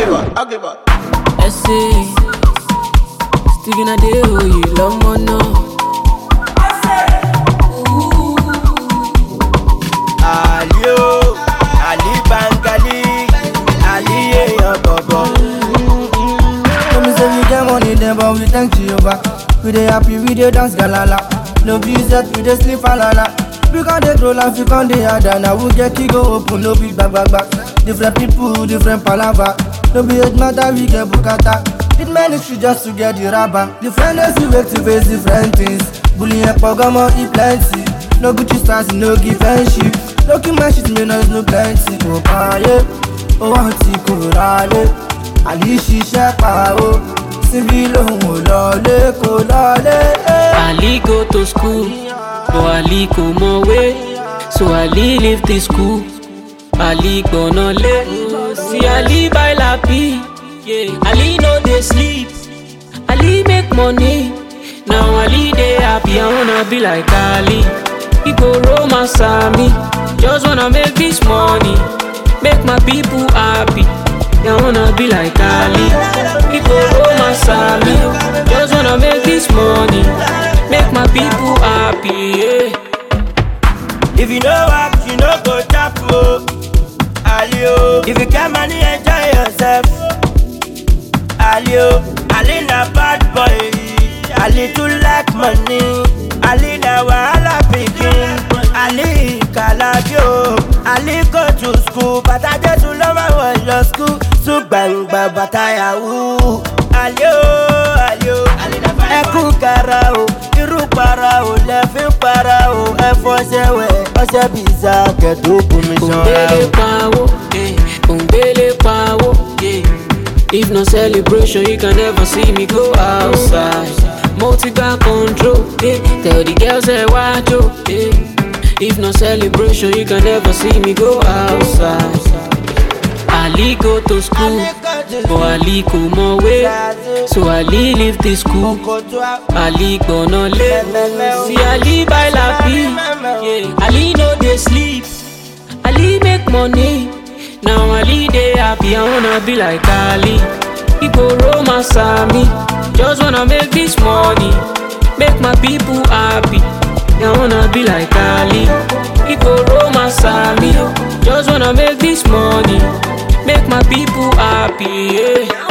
Agiba, Agiba. Essay. Sticking a day, oh, you love more now. Ali o, Ali Bangali, Ali èèyàn bọ̀bọ̀. No me say we get money then but we thank Jehovah We dey happy, we dey dance galala No be set, we dey sleep alala We con dey grow life, we con dey harder Now we get key go open, no be back back back Different people, different palava No be age matter, we get bukata It ministry just to get the rubber Different days we wake to face different things Bullying and pogomo, e plenty No Gucci stars, no give friendship No keep my shit, me noise, no plenty Oh, ah, yeah, oh, auntie, kò rálé àlì ṣiṣẹ́ pa ó síbi lòun ò lọlé kò lọlé. Ali go to school, but Ali go more way. So Ali leave the school. Ali gonna lay. See Ali buy lappy. Yeah. Ali no dey sleep. Ali make money. Now Ali dey happy. I wanna be like Ali. He go romance me. Just wanna make this money. Make my people happy. I wanna be like Ali. He go romance me. Just wanna make this money. Make my people happy. Yeah. If you no work, you no go chop o. Ali o, if you get money, enjoy yourself. Ali o, Ali na bad boy. Ali too like money. Ali na wahala pikin. Ali kalabi o. Ali go to school, bàtà Jésù ló máa wọ̀ lọ school. Sùn gbàngbà bàtà yahoo. Ali o, Ali o, ẹ kú kara o. Irú para o, lẹ fi ń para o. Ẹ fọṣẹ wẹ̀, ọṣẹ bìíza kẹ̀dùn bomi ṣanra Òǹgbélé o. pawó, eh, òǹgbélé pawó, yeah. If no celebration, you can never see me go outside. Multi got control, yeah. Tell the girls that watch you, yeah. If no celebration, you can never see me go outside. Ali go to school, but Ali go more way. So Ali leave the school. Ali gonna lay. See Ali buy lappy, yeah. Ali no dey sleep. Ali make money. Now Ali dey happy. I wanna be like Ali. He go romance me. Just wanna make this money. Make my people happy. I wanna be like Ali. He go romance me. Just wanna make this money. Make my people happy. Yeah.